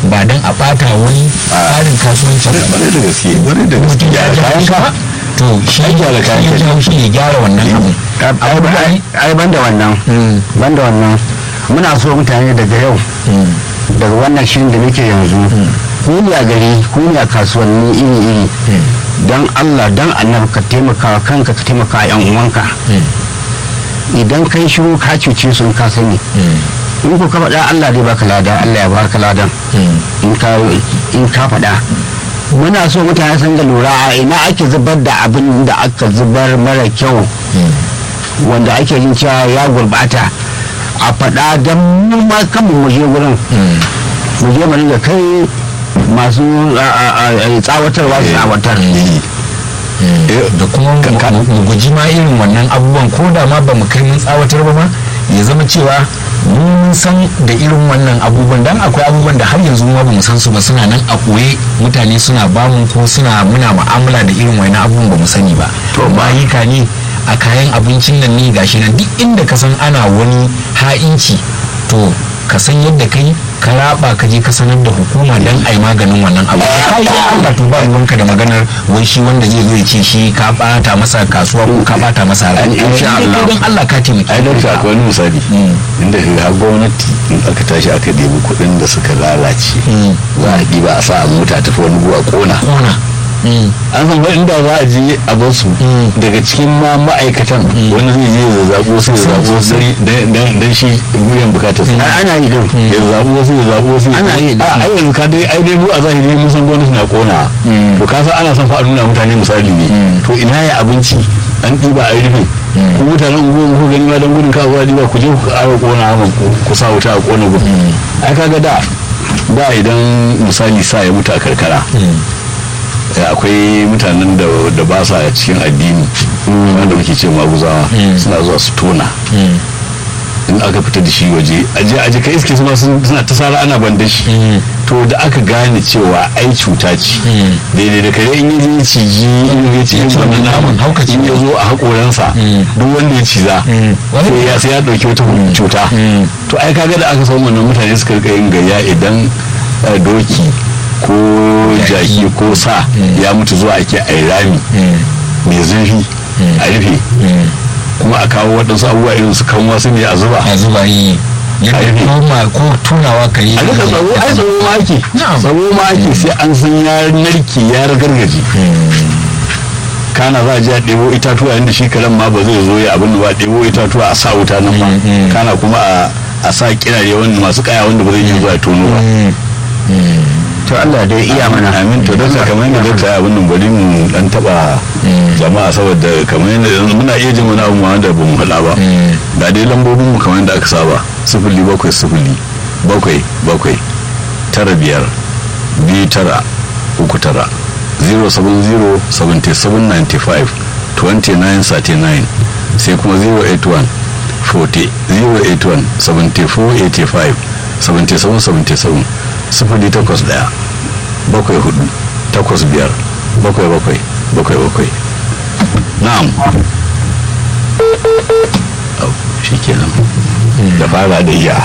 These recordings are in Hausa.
ba dan a bata wani tsarin kasuwancin sa ba Kwarai da gaske kwarai da gaske mutum ya gyara ja kayan shi ka ba to shi Ai, gyara kayan shi ya ka. jawo shi ya gyara wannan abun ai ai banda wannan Mm. banda wannan muna so mutane daga yau Mm. daga wannan shirin da muke yanzu ku ne a gari ku ne a kasuwanni iri iri don allah don annabi ka taimaka wa kanka ka taimaka wa yan uwanka idan kai shiru ka cuce su in ka sani in ku ka faɗa allah zai baka lada allah ya baka ladan in ka in ka faɗa muna so mutane sun ga lura a ina ake zubar da abin da aka zubar mara kyau wanda ake jin cewa ya gurbata a faɗa don mu ma kanmu mu je wurin mu je mu ringa kai masu a- a- a- tsawatarwa su tsawatar da kuma mu- mu guji ma irin wannan abubuwan ko da ma ba mu kai mun tsawatar ba ma ya zama cewa mun san da irin wannan abubuwan dan akwai abubuwan da har yanzu ma ba mu san su ba suna nan a koye mutane suna bamu ko suna muna mu'amala da irin wannan abubuwan ba mu sani ba to mayika ne a kayan abincin nan ne gashi nan duk inda ka san ana wani ha'inci to ka san yadda kai ka raba ka je ka sanar da hukuma dan ai maganin wannan abu ka yi Allah to ba ruwanka da maganar wai shi wanda zai zo ya ce shi ka bata masa kasuwa ko ka bata masa rai Insha Kai Allah. don Allah ka taimaki ai don akwai wani misali inda ka ga gwamnati in aka tashi aka debi kuɗin da suka lalace za a ɗiba a sa a mota tafi wani guwa ƙona kona Mm. an san ba inda za a je a bar su daga cikin ma ma'aikatan wani zai je ya zaɓo su ya zaɓo su dan shi biyan bukatar su Ai, ana yi din ya zaɓo wasu ya zaɓo wasu Ana yi da- a ai yanzu ka dai ai dai mu a zahiri mun san gwamnati na kona to ka san ana son fa a nuna mutane misali ne to ina ya abinci an ɗiba a rufe ku mutanen unguwar ku gani ma dan gudun ka zuwa ɗiba ku je ku ƙara kona ma ku sa wuta a kona gudu ai kaga da da idan misali sa ya mutu a karkara eh, akwai mutanen da da ba sa cikin addini wanda muke ce maguzawa suna zuwa su tona in aka fita da shi waje aje aje ka iske su ma sun- suna ta sara ana ban da shi to da aka gane cewa ai cuta ce daidai da kare in yi ya ciji in ya ci ci wannan naman, haukaci in ya zo a haƙoransa duk wanda ya ciza Wani- sai ya sai ya ɗauki wata cuta to ai kaga da aka samu wannan mutane suka rika yin gayya idan eh, doki ko jaki ko sa ya mutu zuwa ake ai rami mai zurfi a rufe kuma a kawo waɗansu abubuwa irin su kan wasu ne a zuba a zuba yi yadda Ai, toma ko tunawa ka yi a rika tsaro ai tsaro ma ake Na'am. tsaro ma ake sai an san ya narke ya ragargaje kana za a je a ɗebo itatuwa inda shi karen ma ba zai zo ya abin da ba ɗebo itatuwa a sa wuta nan ma kana kuma a a sa kirare wanda masu kaya wanda ba zai iya zuwa ya tono ba to Allah dai iya mana amin to don kamar yadda dokta ya abin nan bari mu dan taba jama'a saboda kamar yadda yanzu muna iya jin wani abu ma wanda ba mu faɗa ba ga dai lambobin mu kamar yadda aka saba sifili bakwai sifili bakwai bakwai tara biyar biyu tara uku tara 070 77 95 29 39 sai kuma 081 40 081 74 85 77 77 sifili takwas daya bakwai hudu takwas biyar bakwai bakwai bakwai bakwai na'am Au, shi kenan da fara da iya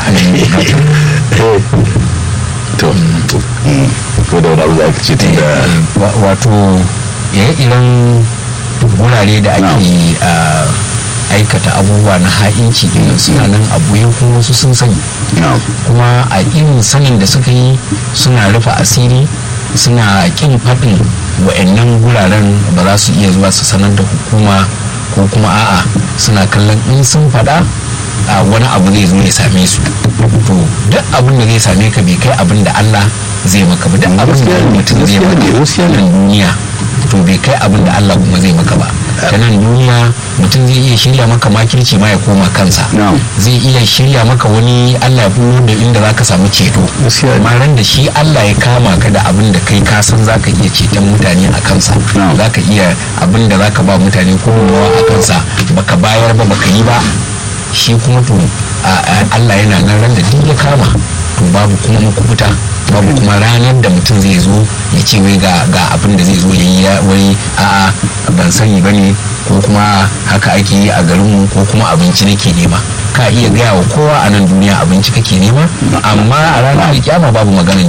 to mm, ko da wani abu za ka ce tun da Wa- wato ire-iren wurare da ake ah, aikata abubuwa na ha'inci din suna nan a buye kuma wasu sun sani na'am kuma a irin sanin da suka yi suna rufe asiri suna kin faɗin wa'annan guraren ba za su iya zuwa su sanar da hukuma ko kuma a'a suna kallon in sun faɗa a wani abu zai zo ya same su to duk abin da zai same ka bai kai abin da Allah zai maka ba duk abin da mutum zai maka nan duniya to bai kai abin da Allah kuma zai maka ba ta nan duniya mutum zai iya shirya maka makirci ma ya koma kansa Na'am. zai iya shirya maka wani Allah ya bulo da inda zaka samu ceto Gaskiya ne. amma ran da shi Allah ya kama ka da abin da kai ka san zaka iya ceton mutane a kansa Na'am. zaka iya abin da zaka ba mutane gudunmawa a kansa baka bayar ba baka yi ba shi kuma to a- a- Allah yana nan ran da duk ya kama to babu kuma makubuta babu kuma ranar da mutum zai zo ya ce wai ga ga abin da zai zo ya yi ya- wai a'a ban sani ba ne ko kuma haka ake yi a garinmu ko kuma abinci nake nema ka iya gaya wa kowa a nan duniya abinci kake nema amma a ranar kyama babu maganin